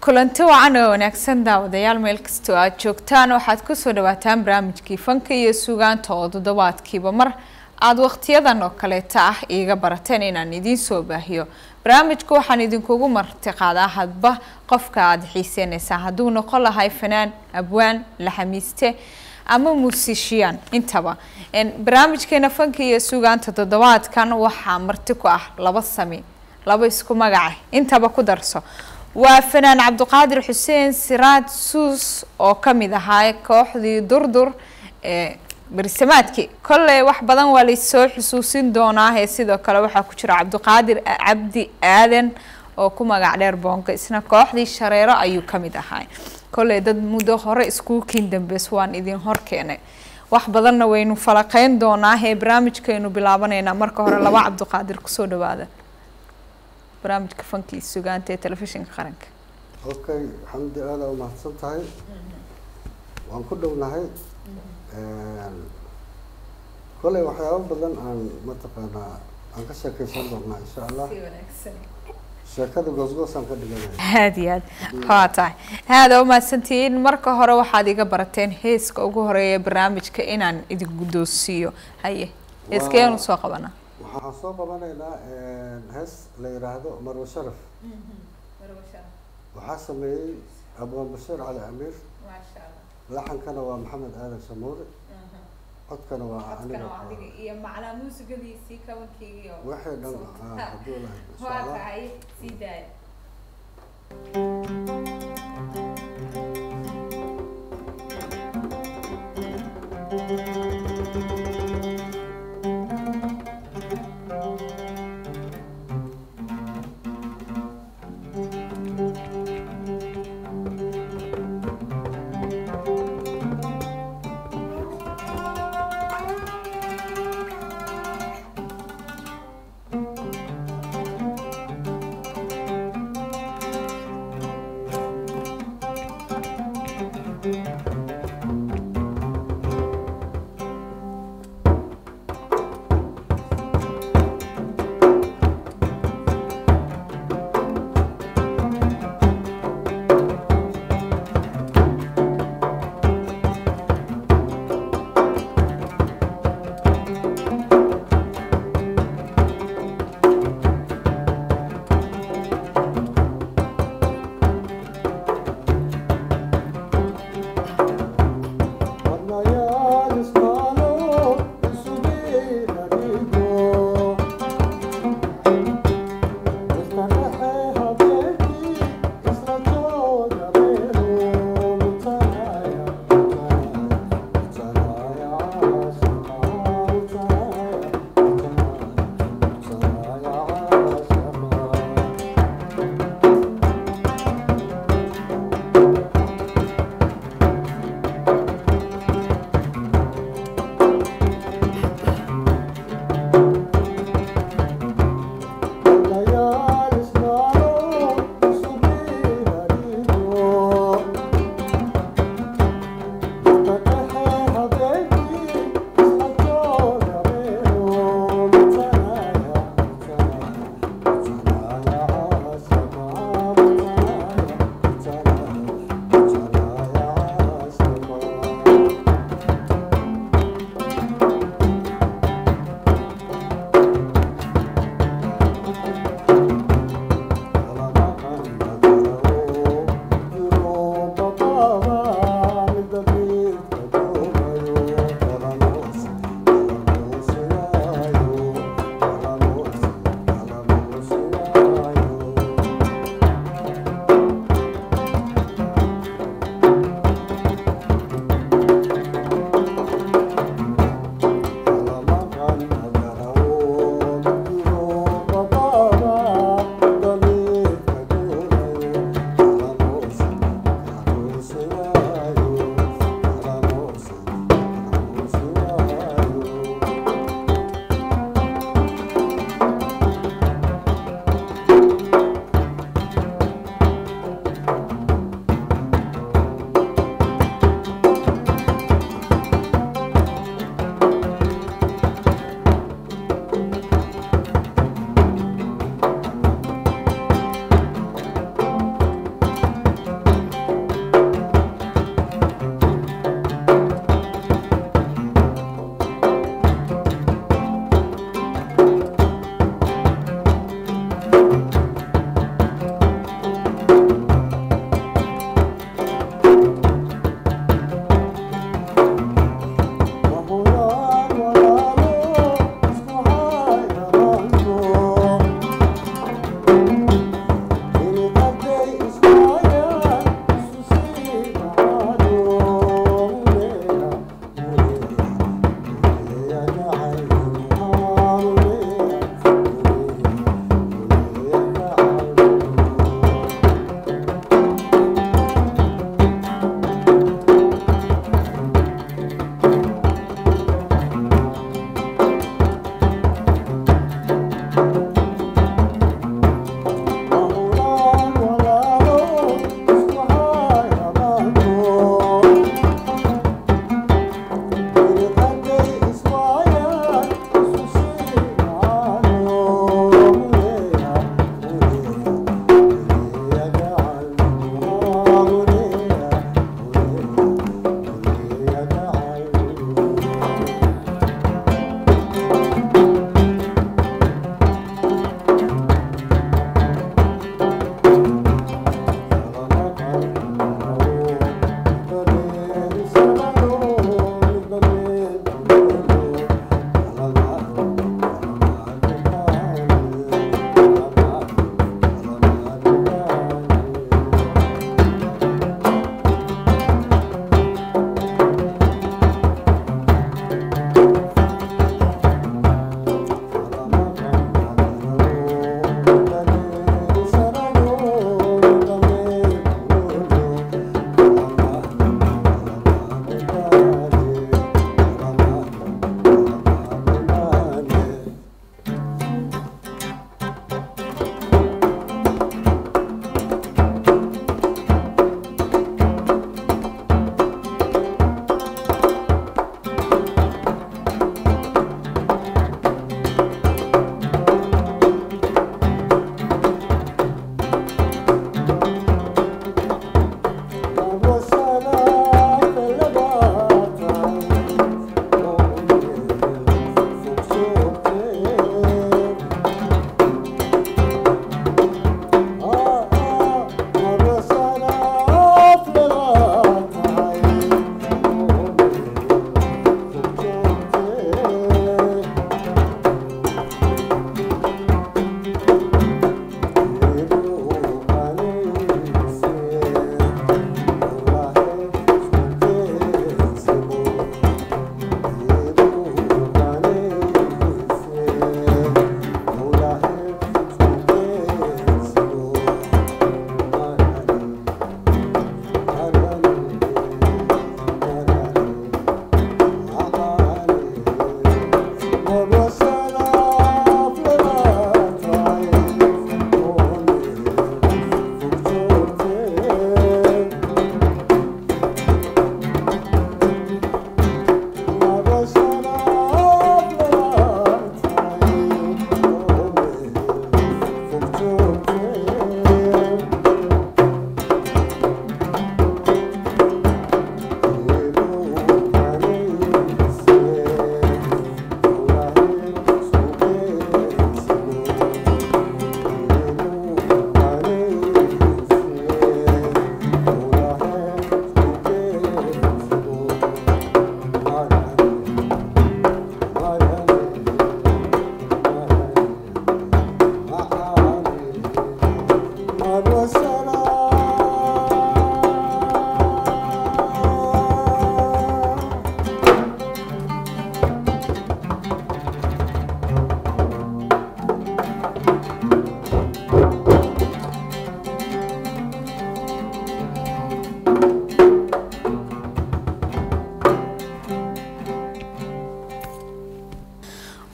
kulanti wacan oo wanaagsan daawadayaal meel kastoo aad joogtaan waxaad kusoo dhawaataan barnaamijkii fanka iyo sugaanta oo toddobaadkiiba mar aada wakhtiyadan oo kaleeta ah iiga barateen inaan idiin soo baahiyo barnaamijku waxaan idinkugu martiqaadaa hadba qofka aada xiiseenaysaa hadduu noqon lahay fanaan abwaan laxamiiste ama muusishiyaan intaba barnaamijkeena fanka iyo sugaanta toddobaadkan waxaa marti ku ah laba sami laba isku magaca intaba ku darso waa fanaan cabdiqaadir xuseen siraad suus oo kamid ahaa kooxdii durdur ee berisamaadkii kolley wax badan waa laysoo xusuusin doonaa ee sidoo kale waxaa ku jira cabdiqaadir cabdi aadan oo ku magac dheer boonka isna kooxdii shareero ayuu kamid ahaa kolley dad muddo hore iskuulkiin dambeys waan idin hor keenay wax badanna waynu falaqeyn doonaa ee barnaamijkaynu bilaabanaynaa marka hore laba cabdiqaadir kusoo dhawaada barnaamijka fankii sugaanta ee telefishinka qaranka okay xamdi aada u mahadsan tahay waan ku dhownahay kolley waxyaabo badan aan mataqaanaa aan ka sheekeysan doonaa insha allah sheekada goosgoosaan ka dhiganaya aada iyo aad waa tahay aada umahadsantihiin marka hore waxaad iga barateen heeska ugu horeeya barnaamijka inaan idin guddoonsiiyo haye heeskeenu soo qabanaa waxaan soo qabanaynaa hees la yidhaahdo marwe sharaf waxaa sameeyey abwaan bashiir cali amiir laxankana waa maxamed aadan shamuure codkana waa aniga iyo macnaa muusigadiisii kabankeygii waxay dhan hadduu lahay insha waa allah tahay sii daaya Thank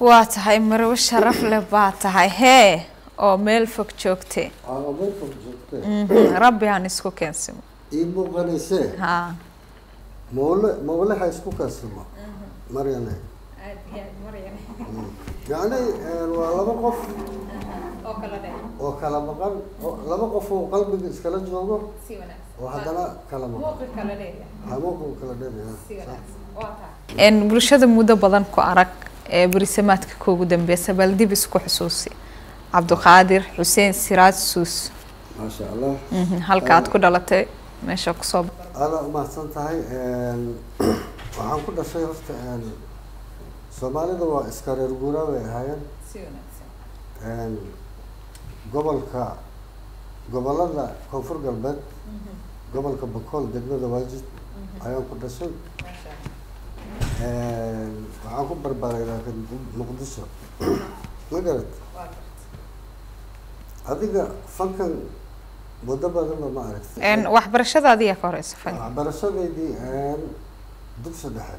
waa tahay marwo sharaf leh baa tahay hee oo meel fog joogte aa meel fog joogtee Mhm, rabbi han isku keensimo ii muuqanaysee ha mawle mawleha isku kaasimo maryane yacni waa laba qof oo kala maqan oo laba qof oo qalbiga iskala joogo oo haddana kala maqan hamuuqu kala dheeraya n bulshada muddo badan ku arag ee berisamaadka kuugu dambeysa bal dib isku xusuusi cabdiqaadir xuseen siraaj suus maasha allah Mhm, halka aad ku dhalatay meesha kusoo aada umahadsan tahay waxaan ku dhashay horta soomaalida waa iska reer guuraa bay ahaayeen gobolka gobolada koonfur galbeed gobolka bakool degmada waajid ayaan ku dhashay waxaan ku barbaaray laakiin muqdisho ma garat adiga fankan muddo badanba ma aragtay n waxbarashada adiga ka horeysa fan waxbarashadeydii dugsi dhexe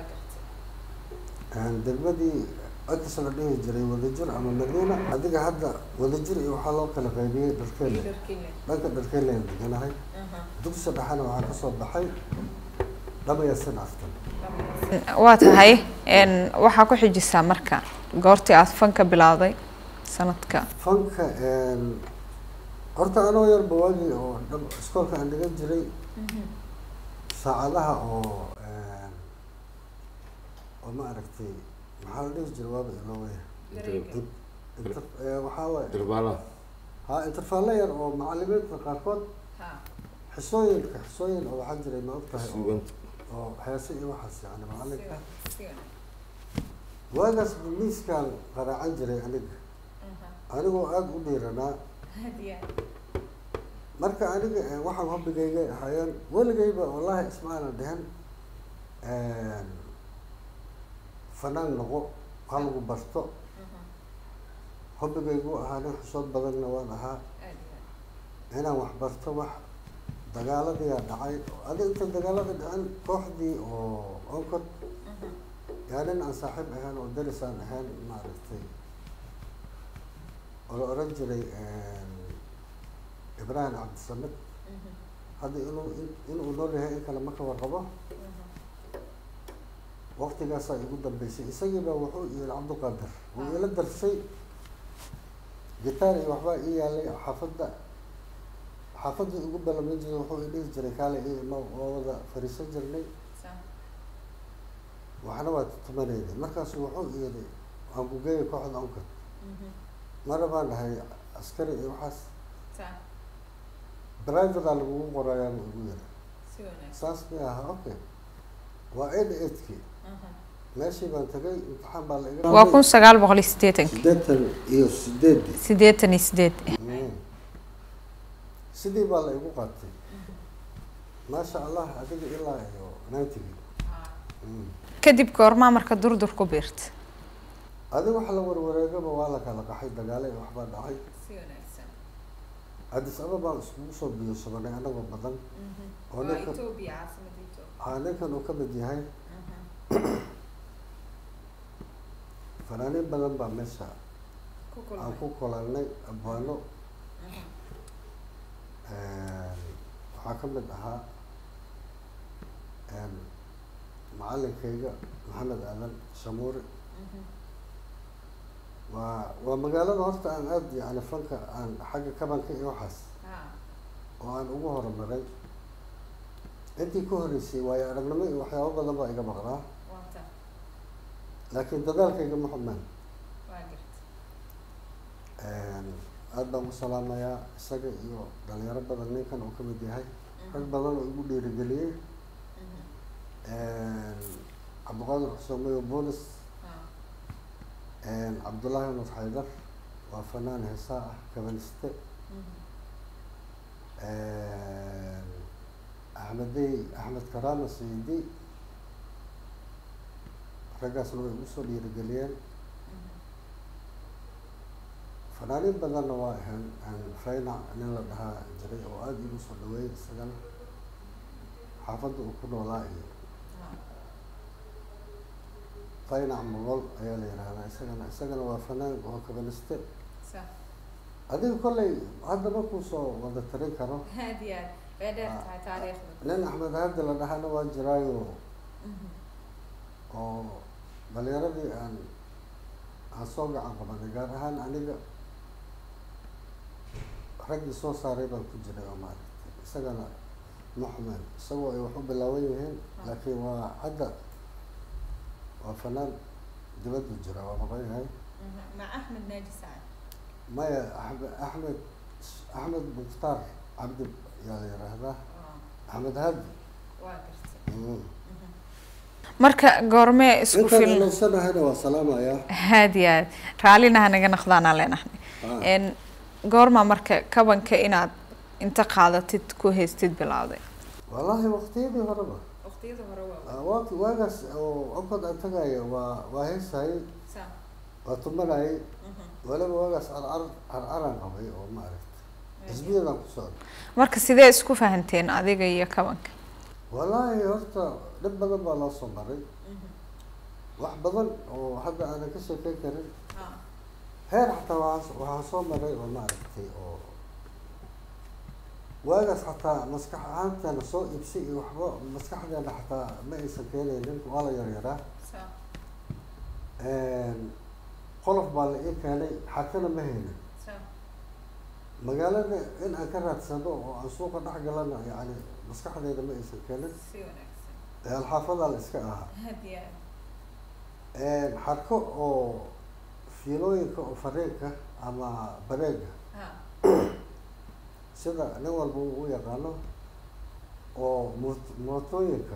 degmadii agtiisa la dhihi jiray wadajir ama madiina adiga hadda wadajir iyo waxaa loo kala qaybiyey dharkeele dhanka dharkeelean deganahay dugsi dhexena waxaa kasoo baxay dhamaya sin aftan waa tahay n waxaa ku xijisaa marka goortii aad fanka bilowday sanadka fanka horta anoo yarba waagii oo dham iskoolka aan dhigan jiray saacadaha oo oo ma aragtay maxaa la dhihi jiray waaba ilowaya waxaa waay Dirbaala. ha interfaalo yar oo macalimiinta qaarkood xisooyinka xisooyin oo waxaa jiray ma og tahay oo- Suganta. oo heese iyo waxaas yani macalinka waagaas miiskaan qaraacan jiray aniga anigoo aada u dhiiranaa marka aniga eh, waxaan hobbigayga ahaayeen weligayba wallahi isma aanan dhihin fanaan noqo ha lagu barto hobbigaygu ahaa nin xusood badanna waan ahaa inaan wax barto wax dagaaladiyaa dhacay adi inta dagaalada dhicin kooxdii oo onkod yaa nin aan saaxiib ahayn oo daris aan ahayn maaragtay oo la oran jiray ibraahim cabdisamed hadda inuu in- inuu nool yahay in kale ma ka warqabo waqtigaasaa igu dambeysay isagiiba wuxuu yiri cabdiqaadir wuu ila darsay gitaar iyo waxbaa ii yaalay xaafadda xaafadii ugu balamin jiray wuxuu i dhihi jiray kaale ii ima waa wada fariisan jirnay waxna waa tutumanaynay markaasu wuxuu yiri waan ku geeyay kooxda onkad mara baan dhahay askari iyo waxaas privatea lagugu qorayaa buu igu yiri saas may aha okay waa eight eightkii meeshii baan tagay imtixaan baa la iga waa kun sagaal boqol iyo siddeetanki siddeetan iyo sideedii siddeetan iyo sideed Mm. sidii baa la igu qaatay maasha allah adiga ilaa iyo ninetygii Mm. kadib goormaa marka durdur ku biirta adiga waxa la warwareegaba waa la kala qaxay dagaale iyo waxbaa dhacay addis ababaan iskugu soo biyoosabanay anagoo badan oo ninkan haa ninkan uu ka mid yahay fanaaniin badan baa meesha aan ku kulannay abwaano waxaa ka mid ahaa macalinkayga maxamed aadan shamuuri waa waa magaalada horta aan aada yani fanka aan xagga kabanka iyo waxaas oo aan ugu horumaray intii ka horreysay waayo aragnimo iyo waxyaabo badan baa iga maqnaa laakiin dadaalkayga ma xumaan aada baan ku salaamayaa isaga iyo dhalinyaro badan ninkan uu ka mid yahay rag badan oo igu dhiirigeliyey cabdiqaadir xuseen mayo boolis cabdullaahi nur xaydar waa fanaan heesaa ah kabaniste axmedey axmed karaama sayidi raggaasna way igu soo dhiirigeliyeen fanaaniin badanna waa ahayn faynac nin la dhahaa jiray oo aada igu soo dhaweeyay isagana xaafadda uu ku noolaa iyo faynac mogol ayaa la yihahdaa isagana isagana waa fanaan oo kabaliste sax adiga kolley hadda markuu soo wada tarin karo aad iyo aad way dheer tahay taariikhda nin axmed haddi la dhahana waa jiraayo oo dhalinyaradii aan aan soo gacan qabanay gaar ahaan aniga raggii soo saaray baan ku jiray oo maaragtay isagana muxmen isagoo ay wax u bilaaban yihiin laakiin waa hadda waa fanaan dibaddu jira waa maqan yahay مع أحمد ناجي سعد maya axmed axmed axmed mukhtaar cabdi yaa la yiraahdaa axmed hadi واقرت Mm. marka goormee isku intaan filan ilowsanahayna waa salaamayaa aad iyo aad raallina hanaga naqdaanaa leenahay Ah. n goorma marka kabanka inaad inta qaadatid ku haystid bilowday wallaahi waqtiyadii horeba waqtiyada hore Ah, waagi waagaas oo onkod aan tagayo waa waa heesayay waa tumanayay waliba waagaas carcar carcaraan qabay oo maaragtay xisbiyadaan ku socda marka sidee isku fahanteen adiga iyo kabanka wallaahi horta dhib badan baa loo soo maray wax badan oo hadda aanan ka sheekeyn karin heer xataa waxaa waxaa soo maray oo maaragtay oo waagaas xataa maskax ahaanteena soo iibsi iyo waxba maskaxdeena xataa ma aysan keenaynin waa la yaryaraa qolof baa la ii keenay xakana ma haynin magaalada in aan ka raadsano oo aan suuqa dhex galana yani maskaxdeeda ma aysan keenin alxaafadaa la iska ahaa xarko oo fiilooyinka oo fariinka ama bareega sida nin walba uu u yaqaano oo moot- mootooyinka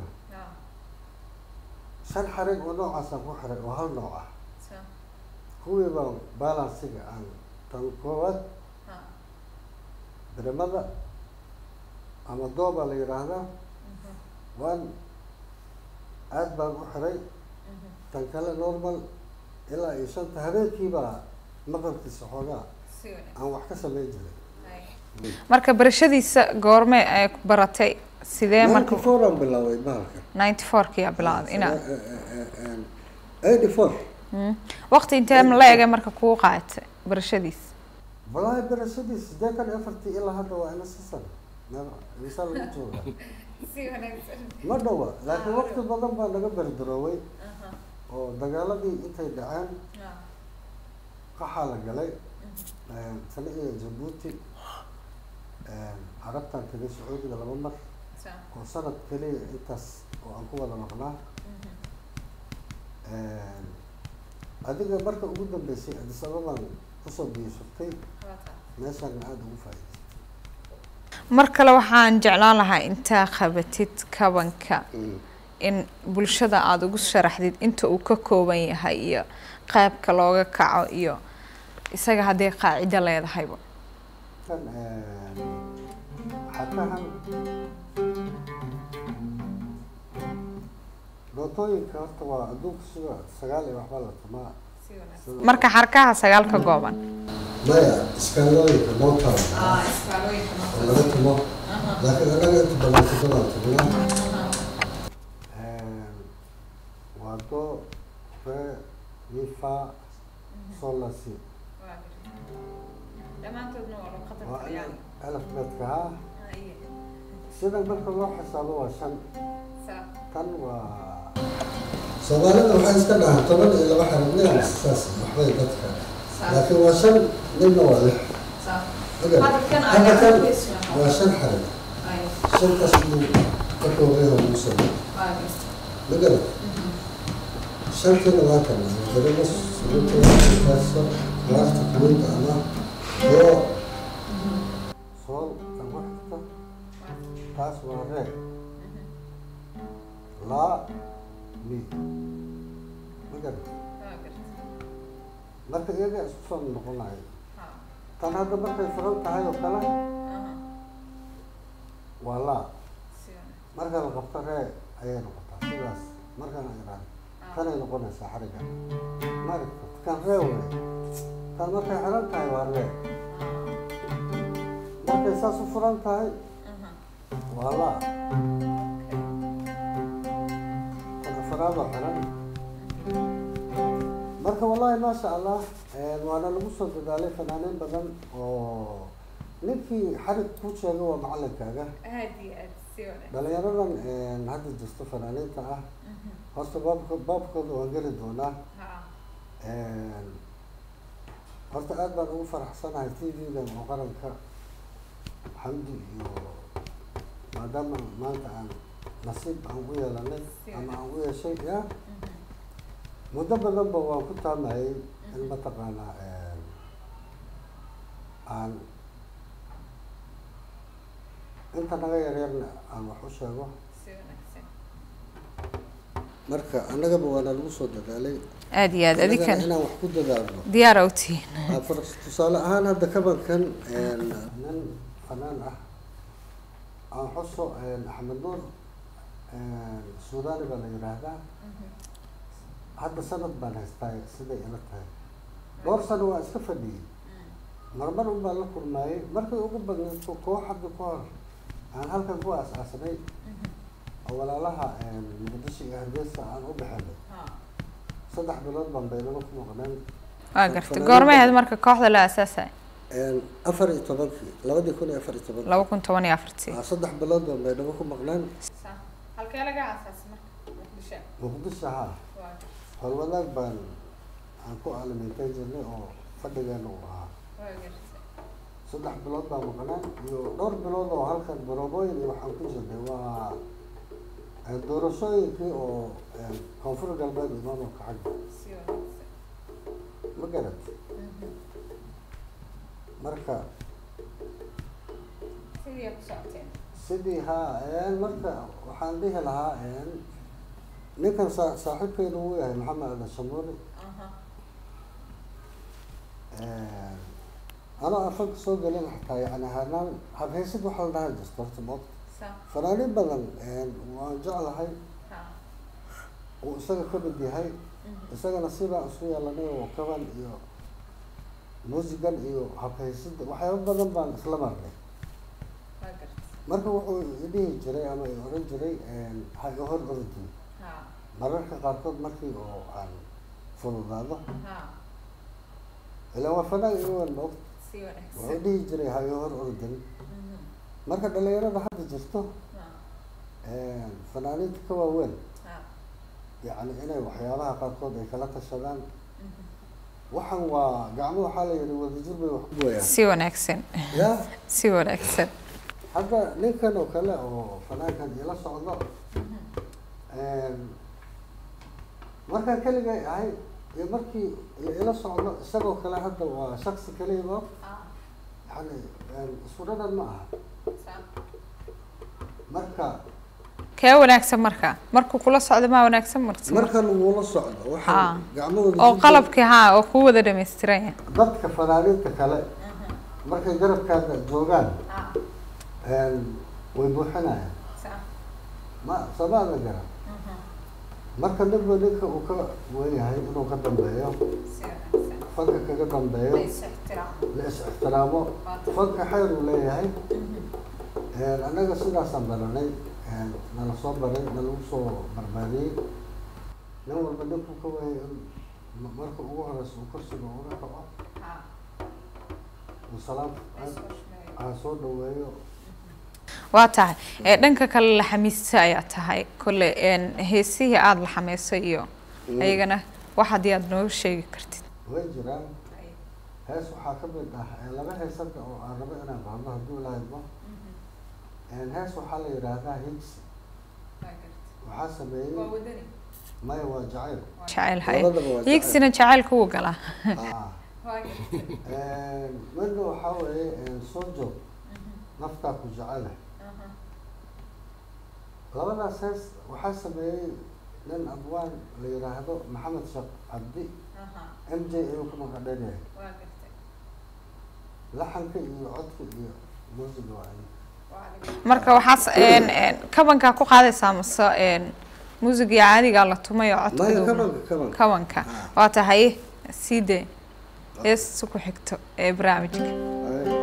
shan xarig oo noocaasaan ku xiray oo hal nooc ah kuwii baan balansiga aan tan koowaad birimada ama dooba la yidhaahdaa waan aad baan u xiray tan kale normal ilaa iyo shanta habeenkiibaa maqalkiisa xoogaa aan wax ka samayn jiray marka barashadiisa goorme ay ku baratay sidee marka ninety four aan bilaabay bahalka ninety fourkiyaa bilowday inaad eighty four waqti intee la ege marka kuu qaadatay barashadiisa wallaahi barashadii siddeetan iyo afartii ilaa hadda waa ina sisan misaa lagu jooga ma dhawa laakiin waqti badan baa naga berdarooway oo dagaaladii intay dhaceen qaxaa la galay tani iyo jabuuti carabtan tegay sacuudiga laba mar oo sanad keliya intaas oo aan ku wada maqnaa adiga marka ugu dambeysay addis ababaan kusoo biyashurtay meeshaana aada ugu faa'iidaystay mar kale waxaan jeclaan lahaa intaa qabatid kabanka in bulshada aada ugu sharaxdid inta uu ka kooban yahay iyo qaabka looga kaco iyo isaga haddii qaacido leedahayba kan xatahan dootooyinka horta waa adduunka sida sagaal iyo waxbaa la tumaa sida- marka xarkaha sagaal ka gooban maya iskaalooyinka motown oo laga tumo laakiin anaga inta badan todobaan tuminaa waa do re mi fa sol la si waa alfbeedka ha sida marka loo xisaabo waa shan tan waa soomaalida waxay iska dhahaan toban iyo laba xarig nin saas waxbay dadka laakiin waa shan ninna waa lix Hadda kan waa shan xarig shantaas buu ka kooban yahay ugu soo ma garad shantiina waa kan daremos runtaso laafta kulinta ama doo sool kan ku xigta taas waa ree laa mi ma garad marka iyaga isku soo noqonayo tan hadda markay furan tahay oo kale waa laa marka la qabto ree ayay noqotaa sidaas markaan iraan tanay noqonaysaa xariga maaragta kan ree wey tan markay xiran tahay waa ree markay saas u furan tahay waa laa tan afaraadoo xiran marka wallahi maasha allah waana lagu soo dadaalay fanaaniin badan oo ninkii xarig ku sheega waa macalinkaaga aad iyo aad si wanaagsan dhalinyaradan hadda jirto fanaaniinta ah horta baabka baabkooda waan geli doonaa ha horta aad baan ugu faraxsanahay t v-gan oo qaranka xamdi iyo maadaama maanta aan nasiib aan u yeelanay ama aan u yeeshay ya muddo badanba waan ku taamayay in mataqaanaa aan inta naga yaryarna aan wax u sheego si wanaagsan marka annagaba waana lagu soo dadaalay aad iyo aad annagana adinkana inaan wax ku dadaalno diyaar u tihiin Ah, for- tusaale ahaan hadda kabankan nin fanaan ah aan xuso axmed nuur suudani baa la yidhaahdaa hadda sanad baan haystaa siday ila tahay dhowr sano waa iska fadhiyey marmar un baan la kulmaayey markay ugu badnayd ko- koox hadda ka hor aan halkan ku aas-aasanay oo walaalaha muqdisho iyo hargeysa aan u bixinay saddex bilood baan baynaba ku maqneen waa gartay goormay ahayd marka kooxda la aasaasay afar iyo tobankii labadii kun iyo afar iyo tobankii laba kun toban iyo afartii Ah, saddex bilood baan baynaba ku maqneen halkee laga aasaasay marka muqdisho muqdisho haa howlwadaag baan aan ku aliminteyn jirnay oo fadhigeena uu ahaa saddex bilood baan maqneen iyo dhowr bilood oo halkan baroobooyin iyo waxaan ku jirnay waa eh, doorashooyinkii oo eh, koonfur galbeed iyo maamulka xagga ma garat marka sidii ku socoteen sidii haa een marka waxaan dhihi lahaa een ninkan saa saaxiibkeyna uu yahay maxamed adan shamuuri anoo afanka soo gelin xataa yani hanaan habhaysid waxaa la dhaha jirto horta moogta fanaaniin badan een waan jeclahay uu isaga ka mid yahay isagana sidaan isu yeelanay oo kaban iyo muusigan iyo habhaysida waxyaaba badan baan isla marnay marka wuxuu idhihi jiray ama i oran jiray ha i hor ordi mararka qaarkood markii oo aan fududaado ilaa waa fanaan iwan moogta wuxuu dhihi jiray ha i hor ordin marka dhalinyarada hadda jirto fanaaniinta ka waaweyn yani inay waxyaabaha qaarkood ay kala tashadaan waxan waa gacmo waxaa la yihi wadajir bay wax ku gooyaan si wanaagsan ya si wanaagsan hadda ninkan oo kale oo fanaankan ila socdo markaan keligay ahay iyo markii la ila socdo isagoo kale hadda waa shaksi keliya yani isku dhadhan ma aha marka kee wanaagsan marka markuu kula socdo maa wanaagsan marka markan wuu la socdo Ah. waxaa gacmahooda oo jidka- qalabkii haa oo ku wada dhamaystiran yahay dadka fanaaniinta kale markay garabkaada joogaan way buuxinayaan ma samaada garan marka ninba ninka uu ka weyahay inuu ka dambeeyo fanka kaga dambeeyo la is ixtiraamo fanka xeer uu leeyahay annaga sidaasaan baranay nala soo baray nalagu soo barbaariyey nin walba ninkuu ka wayay in ma- marka ugu horeysa uu kursiga uga kaco uu salaam aan soo dhaweeyo waa tahay ee dhanka kale laxamiista ayaa tahay kolle een heesihii aada laxameysay iyo ayagana wax haddii aada nooga sheegi kartid way jiraan hees waxaa ka mid ah ee laba hees hadda oo aan rabo inaan qaadno hadduu lahaymo hees waxaa la yidhaahdaa higs waxaa sameeyey maya waa jacayl jacayl hay Labadaba waa jacayl. hiigsina jacaylka wuu galaa Ah. midna waxaa weeye soo joog naftaa ku jecele labadaas hees waxaa sameeyey nin abwaan la yidhaahdo maxamed sheekh cabdi m j ayuu ku magacdheer yahay laxanka iyo codka iyo muusiga waa ay marka waxaas een een kabankaa ku qaadaysaa mase een muusiga caadigaa la tumay oo maya codkadu kabanka kabanka kabanka Ah. waa tahay sii dee heesta ku xigto ee barnaamijka Ay.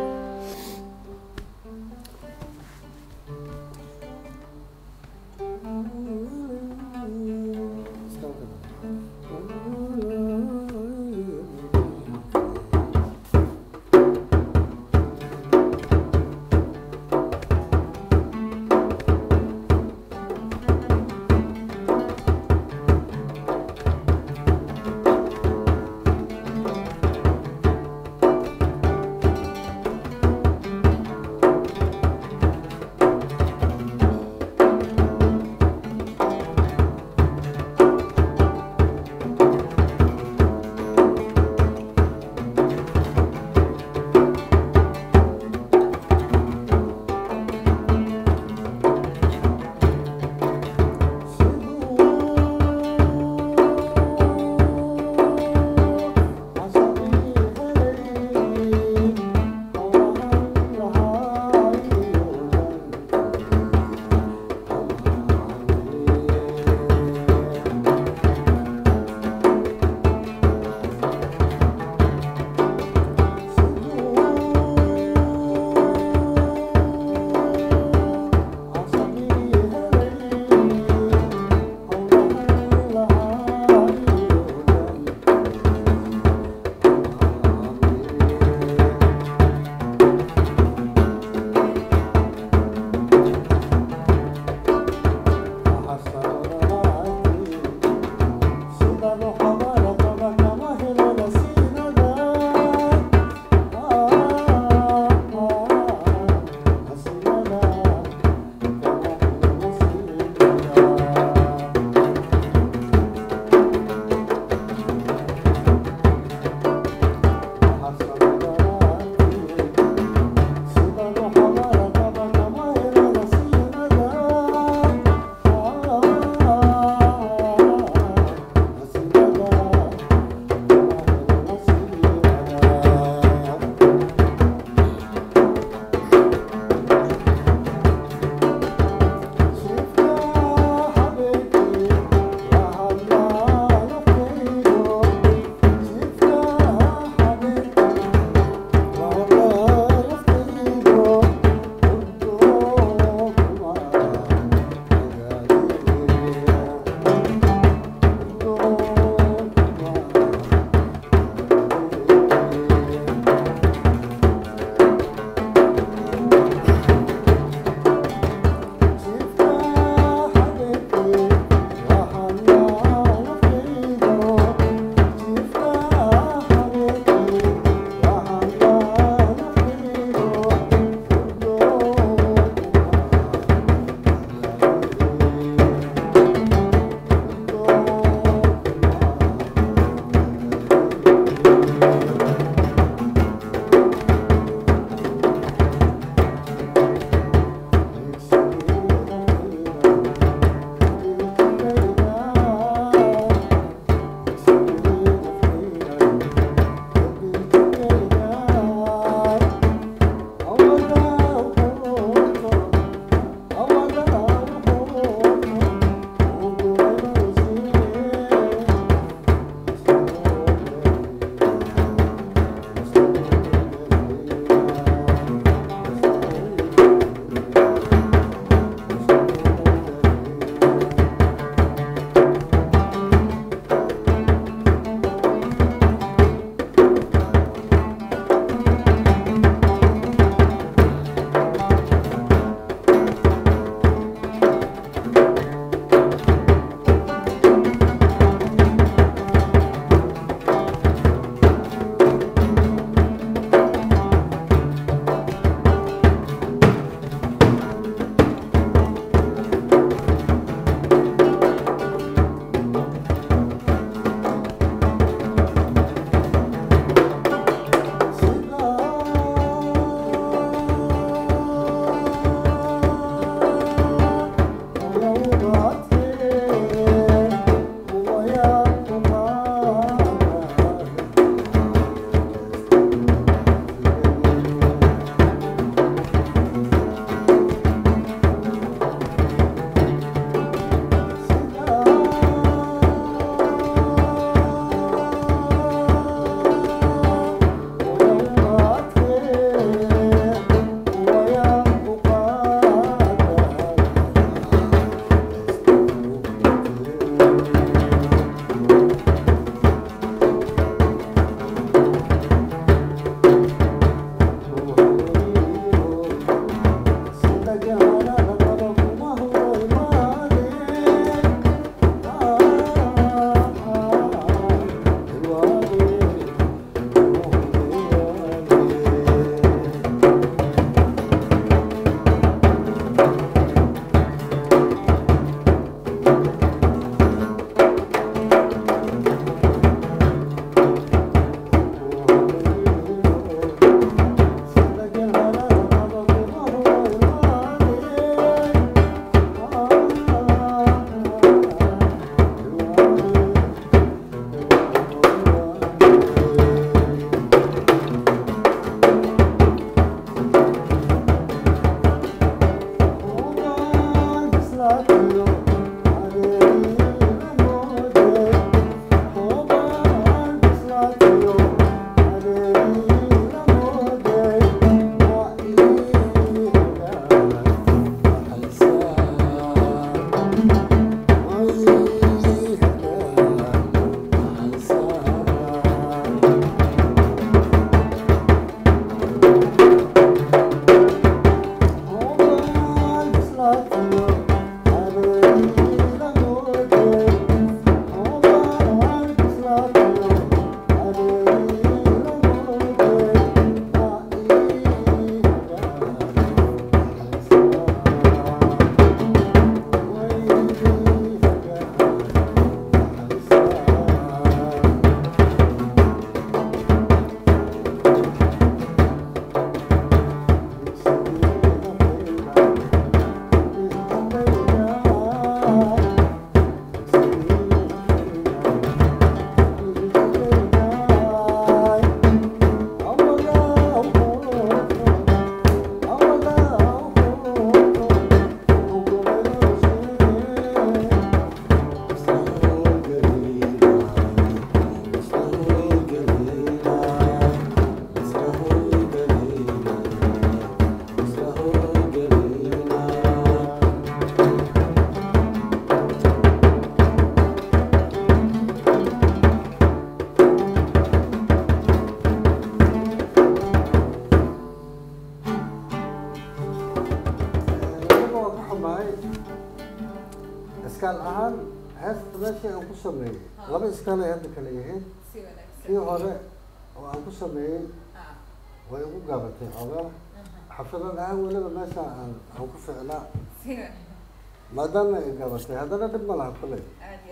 iskaal ahaan heesta meeshii aan ku sameeyey laba iskaal ay hadda kala yihiin kii hore oo aan ku sameeyey way ugu gaabatay xoogaa xafidad ahaan weliba meesha aan aan ku ficnaa maadaama ay gaabatay haddana dhib ma laha kuley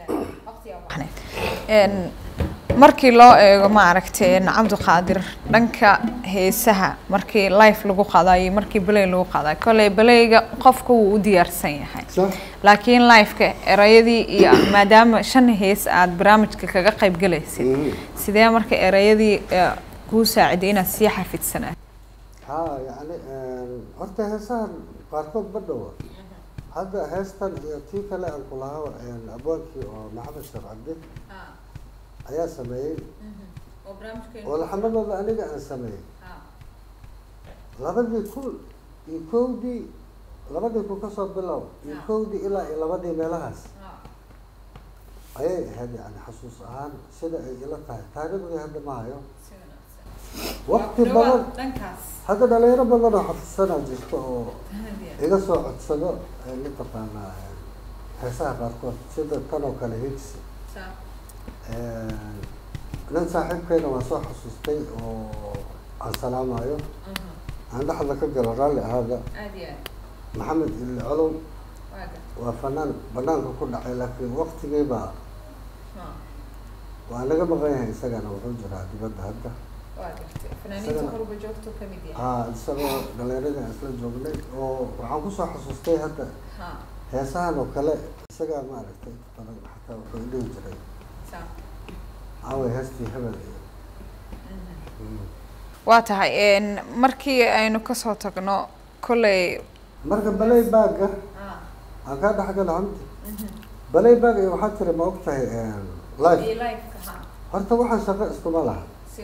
Een, markii loo eego maaragtay cabdiqaadir dhanka heesaha markii life lagu qaadayo markii balay lagu qaadayo kolley balayga qofka wuu u diyaarsan yahay sax laakiin lifeka erayadii iyo maadaama shan hees aad barnaamijka kaga qayb galaysid Mhm. sidee marka erayadii eh, kuu saaciday inaad sii xafidsanaa ha yacni horta heesahan qaarkood ma dhowa hadda heestan iyo tii kale aan ku lahaa abwaankii oo maxamed sheekh cabdi ayaa sameeyey oo laxamadooda aniga aan sameeyey labadii kun iyo kowdii labadii kun kasoo bilow iyo kowdii ilaa iyo labadii meelahaas ayay ahayd yani xasuus ahaan sida ay ila tahay taariikhdii hadda ma hayo waqti badan hadda dhalinyaro badan oo xafidsanaa jirta oo iga soo codsado ee mataqaanaa heesaha qaarkood sida tan oo kale higsi nin saaxiibkeyna waan soo xasuustay oo aan salaamayo aan dhexda ka galo raalli ahaada maxamed ili colow waa fanaan banaanka ku dhacay laakiin waqtigiiba waa naga maqan yahay isagana wuxuu jiraa dibadda hadda ha isagoo dhalinyaradii aan isla joognay oo waxaan kusoo xasuustay hadda heesahan oo kale isagaa maaragtay badan xataa wuxuu dhihi jiray aaway heestii hebel iyo waa tahay een, markii aynu kasoo tagno kolley marka balay baaga aan kaa dhexgala hamdi balay baag iyo waxaa tiri ma og tahay life horta waxaan shaqo iskuma laha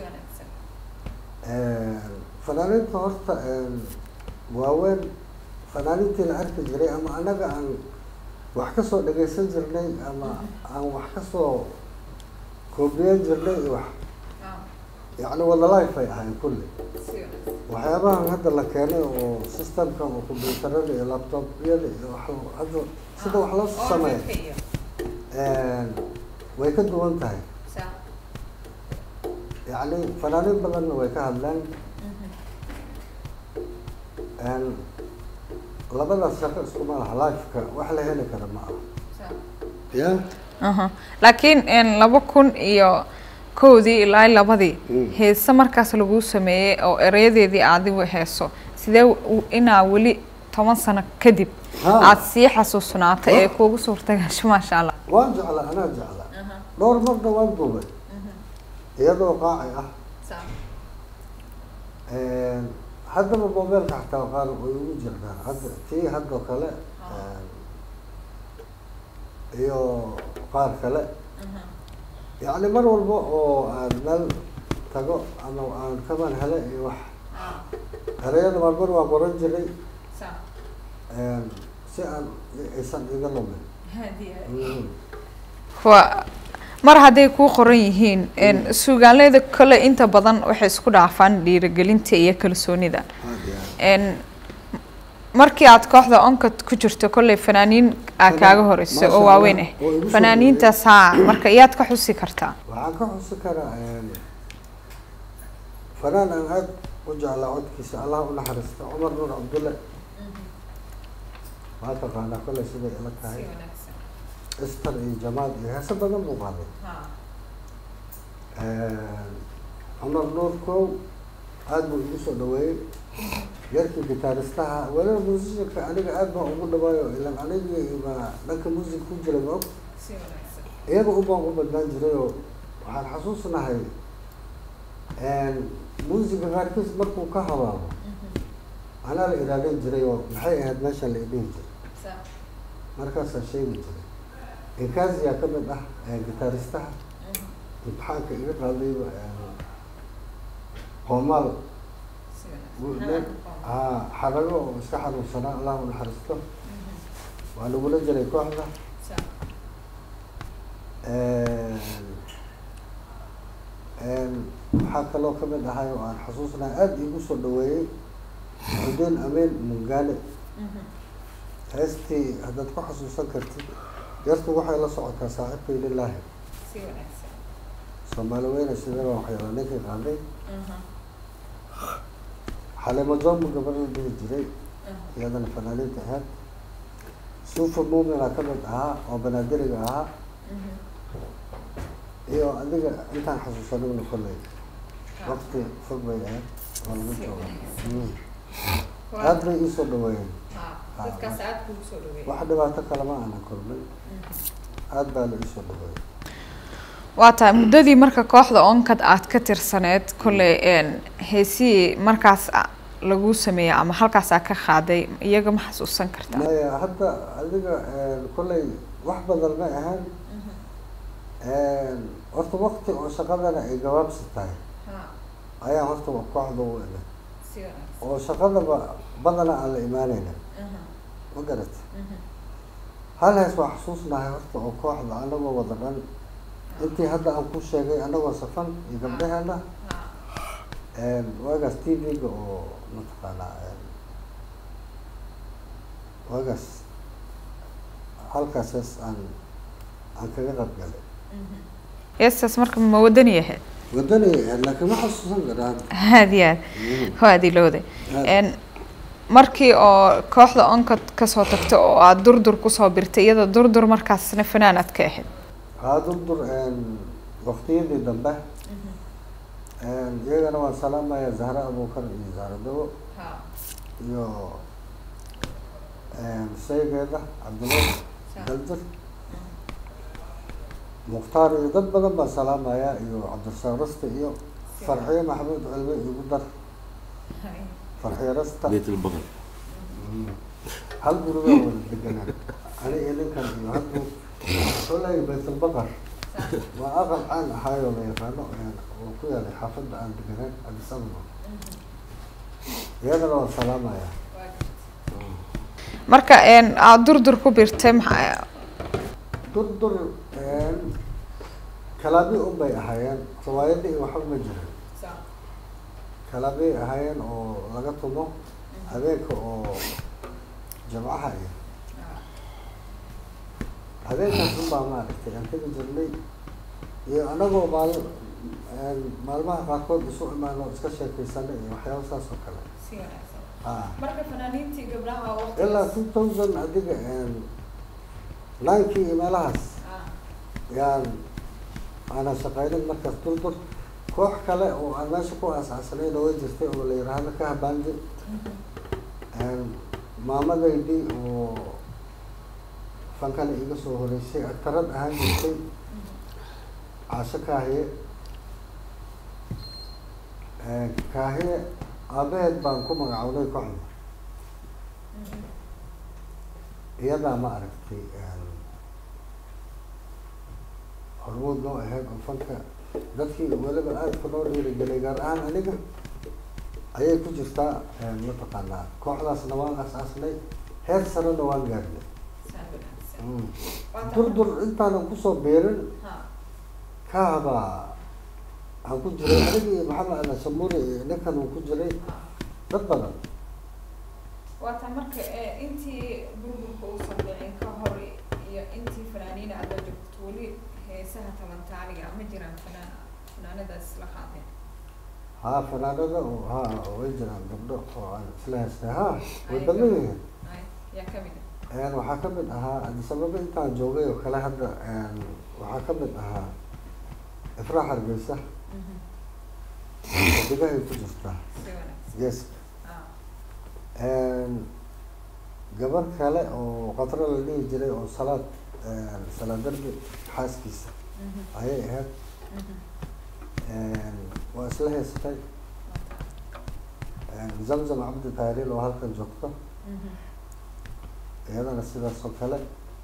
fanaaniinta horta waaweyn fanaaniintii la arki jiray ama anaga aan wax kasoo dhagaysan jirnay ama aan wax kasoo koobiyan jirnay iyo wax yacni wada life ay ahayn kulli waxyaabahan hadda la keenay oo systemka oo computerada iyo laptopyada iyo wax hadda sida wax loo sameeyo way ka duwan tahay yacni fanaaniin badanna way ka hadleen labadaas shaqo iskuma laha lifeka wax la heli kara ma aha ya aha laakiin een, laba kun iyo kowdii ilaa labadii Mm. heese markaas laguu sameeyey oo erayadeedii adigu heeso sidee u- inaa weli toban sano kadib Ha. aad sii xasuusnaatay ee kuugu suurtagasho maasha allah waan jeclaa anaa jeclaa dhowr marna waan duubay iyadoo qaaci ah haddaba mobeelka xataa qaar way ugu jirtaa hadda tii haddoo kale iyo qaar kale yacni mar walba oo aan meel tago ama aan kaban hele iyo wax erayada marmar waan qoran jiray si aan aysan iga lumin Mm. waa mar hadday kuu qoran yihiin een, suugaanleyda kale inta badan waxay isku dhaafaan dhiirigelinta iyo kalsoonida Aad iyo aad. een, markii aad kooxda onkad ku jirto kolley fanaaniin aa kaaga horeysay oo Masha waaweyn Allah, oo igu ah soo fanaaniintaas haa marka iyaad ka xusi kartaa waxaan ka xusi karaa fanaan aan aad u jeclaa codkiisa allah u naxariista cumar nuur cabdulle waa taqaanaa kolley siday ila tahay istar iyo jamaal iyo heese badan buu qaaday cumar nuur kow aad buu igu soo dhaweeyey yarkii gitaaristaha weliba musishanka aniga aad baan ugu dhawaayo ilan anigii ma dhanka music ku jira ma og iyaga u baan u badnaan jiray oo waxaan xasuusnahay muusiga qaarkiis markuu ka habaabo anaa la ilaalin jiray oo maxay ahayd meeshan la idhihi jiray markaasaa sheegi jiray inkaasiyaa ka mid ah gitaaristaha imtixaanka iga qaadayba qoomaal ha xarago oo iska xanuunsanaa allah u naxariisto waa lagula jiray kooxda waxaa kaloo kamid ahay oo aan xasuusnahay aada iigu soo dhaweeyey xudeen ameen mungaale heestii haddaad ku xasuusan kartid yartu waxay la socotaa saaxiibkay lilaahi si wanaagsan soomaali weyne sidaba waxyaala ninkii qaaday xalimo jombo gabadh la dhihi jiray iyadana fanaaniinta ahayd suufa muumina ka mid ahaa oo banaadiriga ahaa iyo adiga intaan xasuusanigna kolley waqti fog bay ahayd oo lagu jooga Mm. aad bay iisoo dhaweeyeen dadkaas aad kugu soo dhaweeyay wax dhibaato kalema aanan kulmin aad baa la iisoo dhaweeyey waa tahay muddadii marka kooxda onkad aad ka tirsaneed kolley een heesihii markaas a- lagu sameeyey ama halkaasaa ka qaaday iyaga ma xasuusan kartaa maya hadda adiga kolley wax badan ma ahaan horta waqti oo shaqadana ay gabaabsi tahay ayaan horta kooxda u ina oo shaqadaba badana aan la imaanayna ma garata hal hees waa xasuusnahay horta oo kooxda anagoo wada dhan intii hadda aan ku sheegay anagoo safan iyo gabdhaheena waagaas t v-ga oo mataqaanaa waagaas halkaas hees aan aan kaga qaybgalay heestaas marka ma wadani ahayd wadani laakiin ma xasuusan karaan aad iyo aad waa dilowday n markii oo kooxda onkad kasoo tagta oo aada durdur kusoo birtay iyada durdur markaasna fanaan aad ka ahayd haa durdur waqtiyadii dambe iyagana waan salaamaya zahra abuukar iyo zahra dawo iyo shaygeeda cabdinuur daldir mukhtaar iyo dad badan baan salaamaya iyo cabdirasaaq rasta iyo farxiyo maxamuud cilmi igu dar farxiyo rasta بيت البقر hal gurigaa wada deganaan ani iyo ninkan iyo haddu kolay baytulbaqar waa aqal caan ahaayoo la yaqaano oo ku yaalay xaafadda aan deganaan addis ababa iyadana waan salaamaya marka n aada durdur ku birtay maxaa durdur kalaabi un bay ahaayeen riwaayadda iyo waxba ma jirin kalaabiyay ahaayeen oo laga tumo habeenka oo jamcaha iyo habeenkaas unbaa maaragtay aan tegi jirnay iyo anagoo maal maalmaha qaarkood isu imaano iska sheekaysanay iyo waxyaaba saas oo kale a marka fanaaniintii gabdhaha ilaa two thousand adiga ninkii iyo meelahaas yaan aanan shaqaynin markaas durdur koox kale oo aan meesha ku aasaasanayna way jirtay oo la yiraahdo ka habaandi maamadaydii oo fankana iga soo horeysay agtarad ahaan jirtay caasho kaahiye kaahiye aabaheed baan ku magacownay kooxda iyadaa ma aragtay hormuud noo ahayd oo fanka dadkii weliba aadka noo dhiirigelay gaar ahaan aniga ayay ku jirtaa mataqaanaa kooxdaasna waan asaasnay heer sarena waan gaarnay durdur intaanan kusoo beerin kaabaa aan ku jiray aniga iyo maxamed ala shamuri iyo ninkan uu ku jiray dad badan waata marka intii burburka uusan dhicin ka hor iyo intii fanaaniina aada joogto weli heesaha tabantaaniga ma jiraan fanaan fanaanadaas la qaadeen haa fanaanada oo haa way jiraan gabdho oo aan isla heystay haa way badan yihiin yaa kamid waxaa ka mid ahaa addis ababa intaan joogay oo kale hadda waxaa ka mid ahaa ifraax hargeysa xidigahay ku jirtaa geeska gabar kale oo qatro la dhihi jiray oo salaad salaad darbi xaaskiisa ayay ahayd waa isla haystay zamzam cabdi taariil oo halkan joogto iyadana sidaas oo kale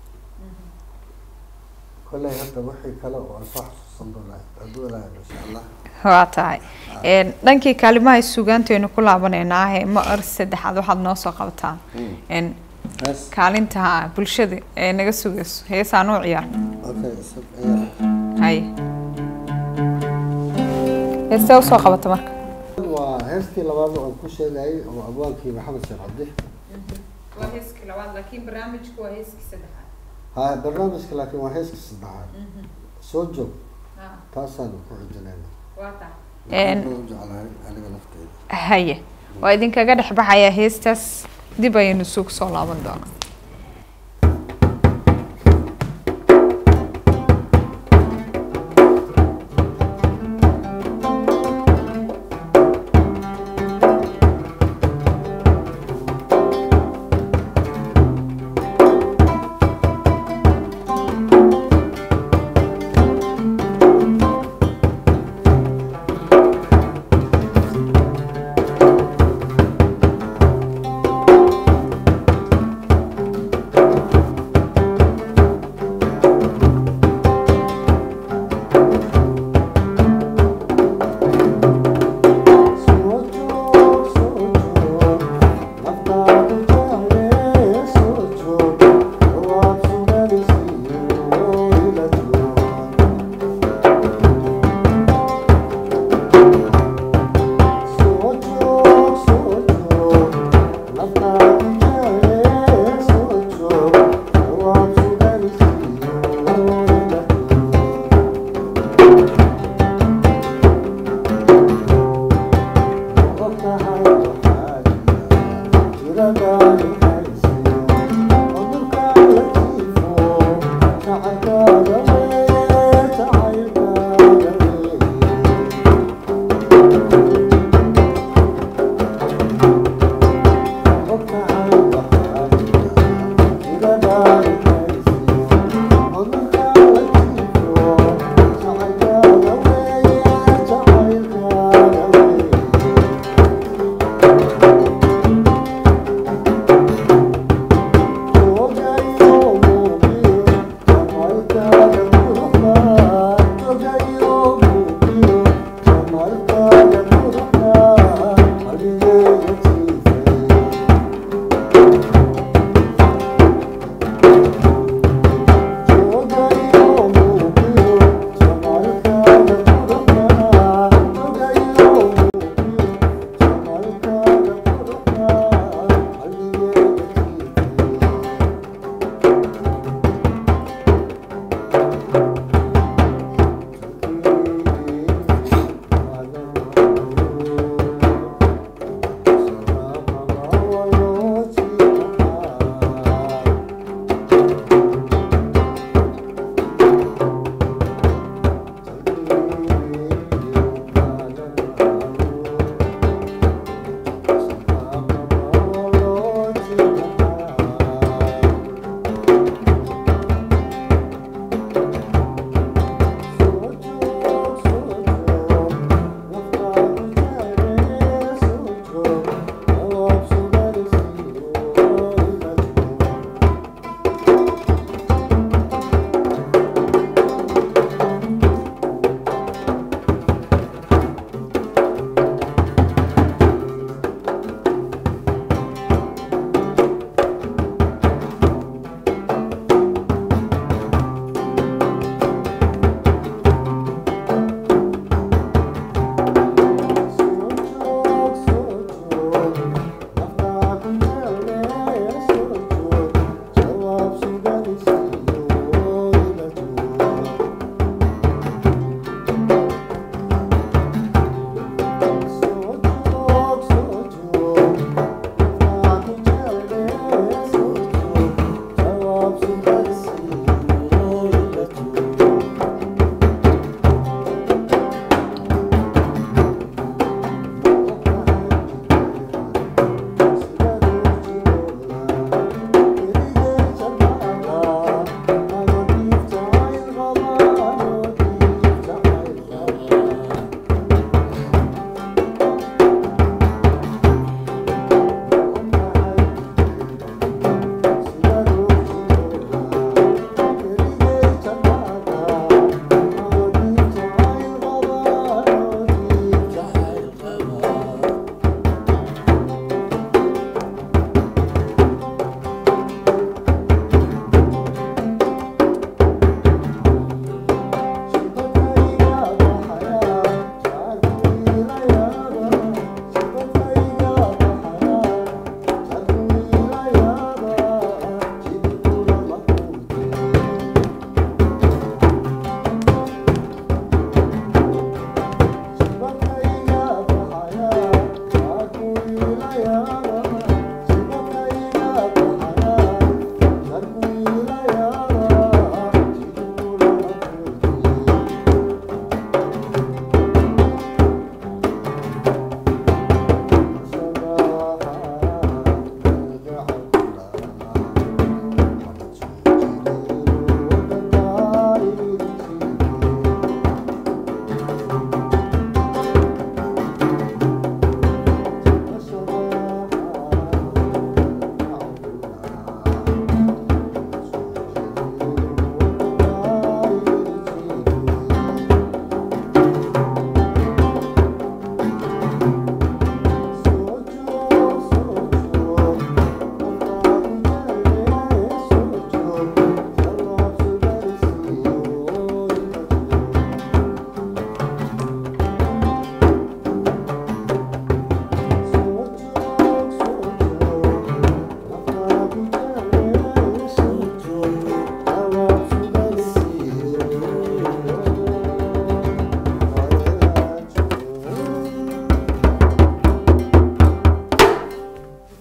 kolley hadda wixii kale oo aan soo xasuusan doonaa hadduu ilaahay insha allah waa tahay dhankii kaalimaha sugaantaynu ku laabaneynaa ee ma ar saddexaad waxaad noo soo qabataan hees kaalinta bulshada ee naga sugayso heesaa noo ciyaar okay isag ayaa hay heestee usoo qabata marka waa heestii labaad oo aan ku sheegayay oo abwaankii maxamed sheekh cabdi waa heeskii labaad laakiin barnaamijku waa heeskii saddexaad ha barnaamijka laakiin waa heeska saddexaad soo joog taasaan ku xijinayna Een. Waxaan u jeclahay aniga lafteeda haye waa idinkaga dhex baxayaa heestaas dib ayaynu isugu soo laaban doonaa Thank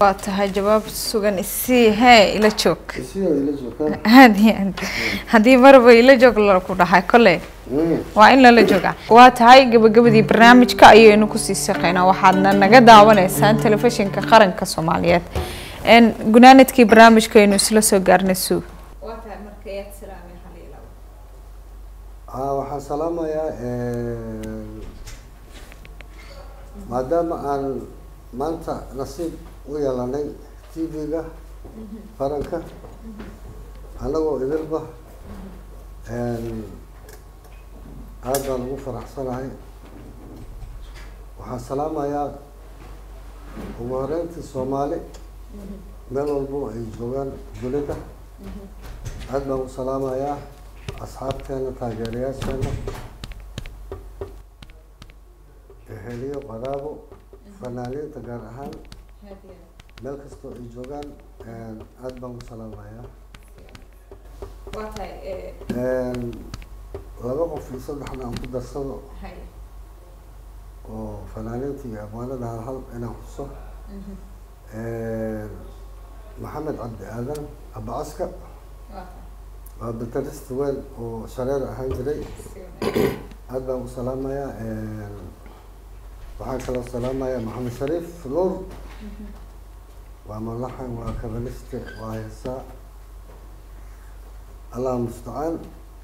waa tahay jawaab sugan isii hee ila joog isiyo ila joogtaa aad iyo aad haddii marba ila joog laku dhahay kolley waa in lala joogaa waa tahay gabagabadii barnaamijka ayaynu kusii shaqeynaa waxaadna naga daawanaysaan telefishinka qaranka soomaaliyeed n gunaanadkii barnaamijkaynu isla soo gaarnay suug aa waxaan salaamayaa maadaama aan maanta nasiib u yeelanay t v-ga qaranka annagoo idilba aad baan ugu faraxsanahay waxaan salaamayaa ugu horeyntii soomaali meel walbo ay joogaan dunida aad baan u salaamayaa asxaabteena taageerayaasheena eheliyo qadaabo fanaaniinta gaar ahaan meel kastoo ay joogaan aad baan u salaamayaa laba qof iyo saddexna aan ku darsado oo fanaaniinta iyo abwaanada hal hal inaan xuso maxamed cabdi aadan abacaska waa baterista weyn oo shareer ahaan jiray aad baan u salaamayaa waxaan kaloo salaamayaa maxamed shariif nuur waa malaxan waa kabaliste waa heesaa allah mustacaan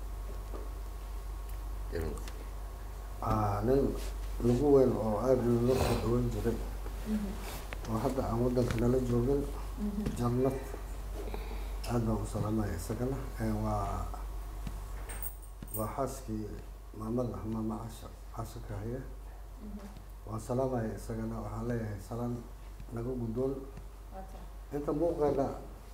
nin lagu weyn oo aada loo soo dhawan jiray oo hadda aan waddanka nala joogin jannad aad baan u salaamaya isagana waa waa xaaskii maamada ah maama casha casha ka haya waan salaamaya isagana waxaan leeyahay salaan naga guddoon inta muuqeena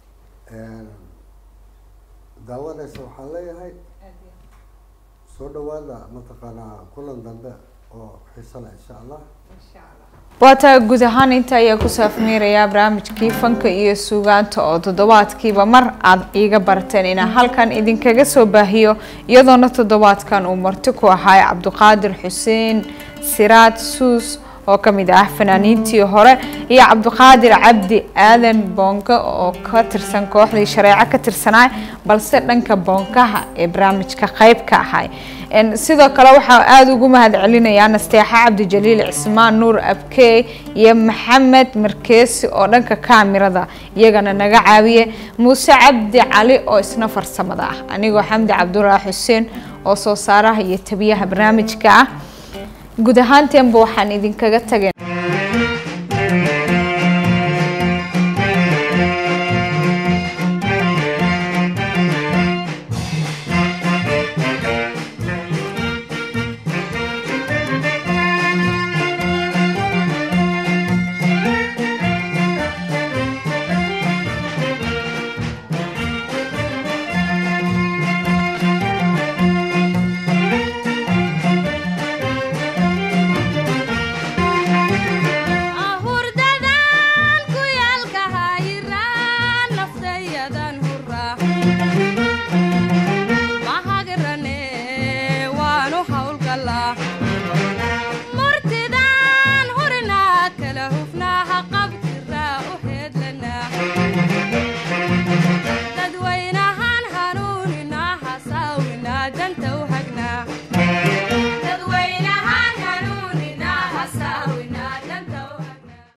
daawanaysa waxaan leeyahay soo dhawaada mataqaanaa kulan dambe oo xiiso leh insha allah waa taa guud ahaan inta ayaa ku saafmeerayaa barnaamijkii fanka iyo suugaanta oo toddobaadkiiba mar aada iiga barateen inaan halkan idinkaga soo baahiyo iyadoona toddobaadkan uu marti ku ahay cabdiqaadir xuseen siraad suus oo kamid ah fanaaniintii hore iyo cabdiqaadir cabdi aadan boonka oo ka tirsan kooxdii shareeco ka tirsanaa balse dhanka boonkaha ee barnaamijka qeyb ka ahay sidoo kale waxaa aada ugu mahad celinayaa nasteexa cabdijaliil cismaan nuur abkey iyo maxamed markeesi oo dhanka kaamirada iyagana naga caawiye muuse cabdi cali oo isna farsamada ah anigoo xamdi cabdulaahi xuseen oo soo saaraha iyo tabiyaha barnaamijka ah guud ahaanteenba waxaan idinkaga tagay